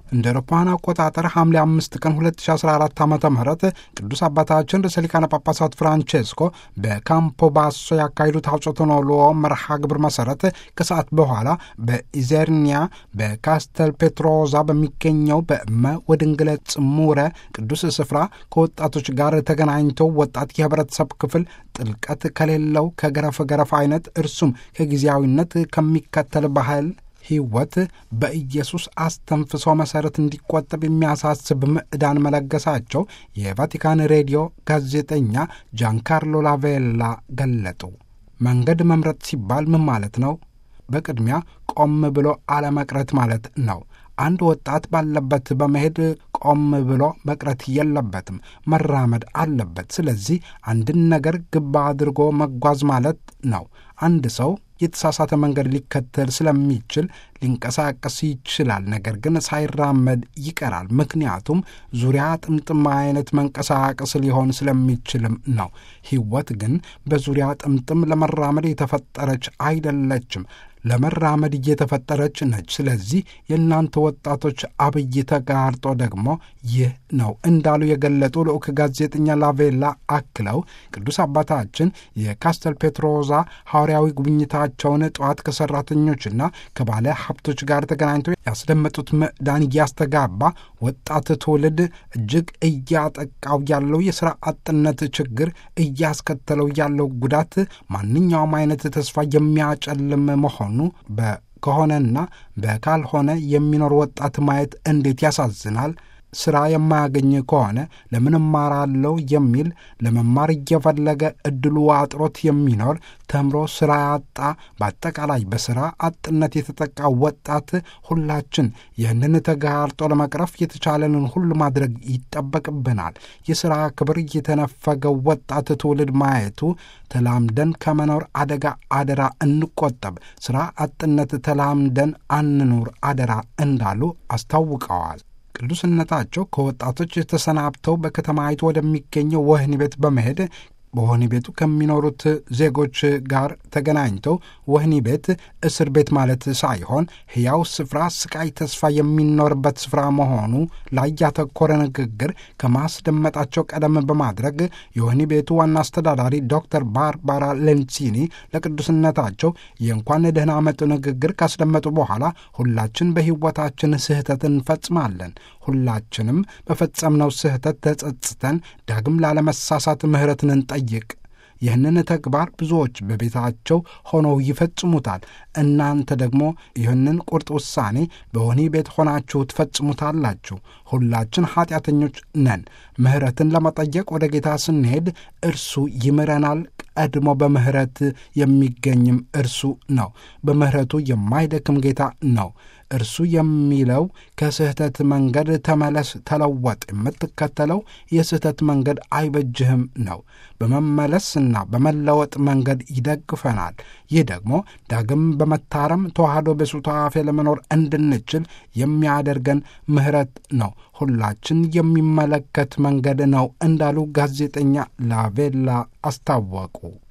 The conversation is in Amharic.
እንደ አውሮፓውያን አቆጣጠር ሐምሌ አምስት ቀን 2014 ዓ ም ቅዱስ አባታችን ርዕሰ ሊቃነ ጳጳሳት ፍራንቼስኮ በካምፖ ባሶ ያካሄዱት ሐውጾተ ኖሎዎ መርሃ ግብር መሠረት ከሰዓት በኋላ በኢዘርኒያ በካስተል ፔትሮዛ በሚገኘው በእመ ወድንግለ ጽሙረ ቅዱስ ስፍራ ከወጣቶች ጋር ተገናኝተው ወጣት የህብረተሰብ ክፍል ጥልቀት ከሌለው ከገረፍ ገረፍ አይነት እርሱም ከጊዜያዊነት ከሚከተል ባህል ሕይወት በኢየሱስ አስተንፍሶ መሠረት እንዲቆጠብ የሚያሳስብ ምዕዳን መለገሳቸው የቫቲካን ሬዲዮ ጋዜጠኛ ጃንካርሎ ላቬላ ገለጡ። መንገድ መምረጥ ሲባል ምን ማለት ነው? በቅድሚያ ቆም ብሎ አለመቅረት ማለት ነው። አንድ ወጣት ባለበት በመሄድ ቆም ብሎ መቅረት የለበትም፣ መራመድ አለበት። ስለዚህ አንድን ነገር ግባ አድርጎ መጓዝ ማለት ነው። አንድ ሰው የተሳሳተ መንገድ ሊከተል ስለሚችል ሊንቀሳቀስ ይችላል፣ ነገር ግን ሳይራመድ ይቀራል። ምክንያቱም ዙሪያ ጥምጥም አይነት መንቀሳቀስ ሊሆን ስለሚችልም ነው። ሕይወት ግን በዙሪያ ጥምጥም ለመራመድ የተፈጠረች አይደለችም። ለመራመድ እየተፈጠረች ነች። ስለዚህ የእናንተ ወጣቶች አብይ ተጋርጦ ደግሞ ይህ ነው እንዳሉ የገለጡ ልዑክ ጋዜጠኛ ላቬላ አክለው ቅዱስ አባታችን የካስተል ፔትሮዛ ሐዋርያዊ ጉብኝታቸውን ጠዋት ከሠራተኞችና ከባለ ሀብቶች ጋር ተገናኝተው ያስደመጡት ምዕዳን እያስተጋባ ወጣት ትውልድ እጅግ እያጠቃው ያለው የሥራ አጥነት ችግር እያስከተለው ያለው ጉዳት ማንኛውም አይነት ተስፋ የሚያጨልም መሆኑ በከሆነና በካልሆነ የሚኖር ወጣት ማየት እንዴት ያሳዝናል። ሥራ የማያገኝ ከሆነ ለምን እማራለሁ የሚል ለመማር እየፈለገ ዕድሉ አጥሮት የሚኖር ተምሮ ሥራ ያጣ፣ በአጠቃላይ በሥራ አጥነት የተጠቃ ወጣት ሁላችን ይህንን ተጋርጦ ለመቅረፍ የተቻለንን ሁሉ ማድረግ ይጠበቅብናል። የሥራ ክብር የተነፈገው ወጣት ትውልድ ማየቱ ተላምደን ከመኖር አደጋ አደራ እንቆጠብ፣ ሥራ አጥነት ተላምደን አንኑር አደራ እንዳሉ አስታውቀዋል። ቅዱስነታቸው ከወጣቶች ተሰናብተው በከተማይቱ ወደሚገኘው ወህኒ ቤት በመሄድ በወህኒ ቤቱ ከሚኖሩት ዜጎች ጋር ተገናኝተው ወህኒ ቤት እስር ቤት ማለት ሳይሆን ሕያው ስፍራ፣ ስቃይ፣ ተስፋ የሚኖርበት ስፍራ መሆኑ ላይ ያተኮረ ንግግር ከማስደመጣቸው ቀደም በማድረግ የወህኒ ቤቱ ዋና አስተዳዳሪ ዶክተር ባርባራ ሌንሲኒ ለቅዱስነታቸው የእንኳን ደህና መጡ ንግግር ካስደመጡ በኋላ ሁላችን በሕይወታችን ስህተት እንፈጽማለን። ሁላችንም በፈጸምነው ስህተት ተጸጽተን ዳግም ላለመሳሳት ምሕረትን እንጠይቅ። ይህንን ተግባር ብዙዎች በቤታቸው ሆነው ይፈጽሙታል። እናንተ ደግሞ ይህንን ቁርጥ ውሳኔ በወህኒ ቤት ሆናችሁ ትፈጽሙታላችሁ። ሁላችን ኃጢአተኞች ነን። ምሕረትን ለመጠየቅ ወደ ጌታ ስንሄድ እርሱ ይምረናል። ቀድሞ በምሕረት የሚገኝም እርሱ ነው። በምሕረቱ የማይደክም ጌታ ነው። እርሱ የሚለው ከስህተት መንገድ ተመለስ፣ ተለወጥ፣ የምትከተለው የስህተት መንገድ አይበጅህም ነው። በመመለስና በመለወጥ መንገድ ይደግፈናል። ይህ ደግሞ ዳግም በመታረም ተዋህዶ በሱታፌ ለመኖር እንድንችል የሚያደርገን ምሕረት ነው። ሁላችን የሚመለከት መንገድ ነው እንዳሉ ጋዜጠኛ ላቬላ አስታወቁ።